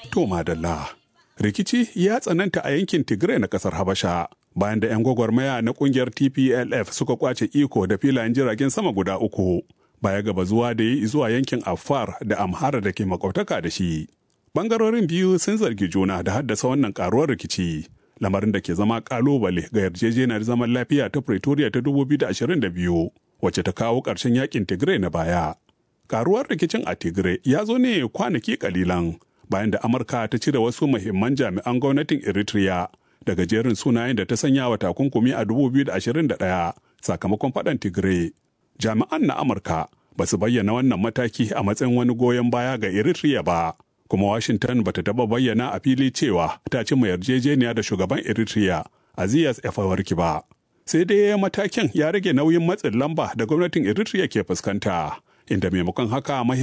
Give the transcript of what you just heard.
To madalla. Rikici ya tsananta a yankin Tigray na kasar Habasha bayan da 'yan gwagwarmaya na kungiyar TPLF suka kwace iko da filayen jiragen sama guda uku baya gaba zuwa da yi zuwa yankin Afar da Amhara da ke makwabtaka da shi. Bangarorin biyu sun zargi juna da haddasa wannan karuwar rikici. Lamarin da ke zama kalubale ga yarjejeniyar zaman lafiya ta Pretoria ta 2022 wacce ta kawo ƙarshen yakin Tigray na baya. Karuwar rikicin a Tigray ya zo ne kwanaki kalilan bayan da Amurka ta cire wasu muhimman jami'an gwamnatin Eritrea daga jerin sunayen da ta sanya wa takunkumi a 2021 sakamakon faɗan Tigray. Jami'an na Amurka ba su bayyana wannan mataki a matsayin wani goyon baya ga Eritrea ba, kuma Washington ba ta taɓa bayyana a fili cewa ta cimma yarjejeniya da shugaban Eritrea Azias Afewerki ba. Sai dai matakin ya rage nauyin matsin lamba da gwamnatin Eritrea ke fuskanta, inda maimakon haka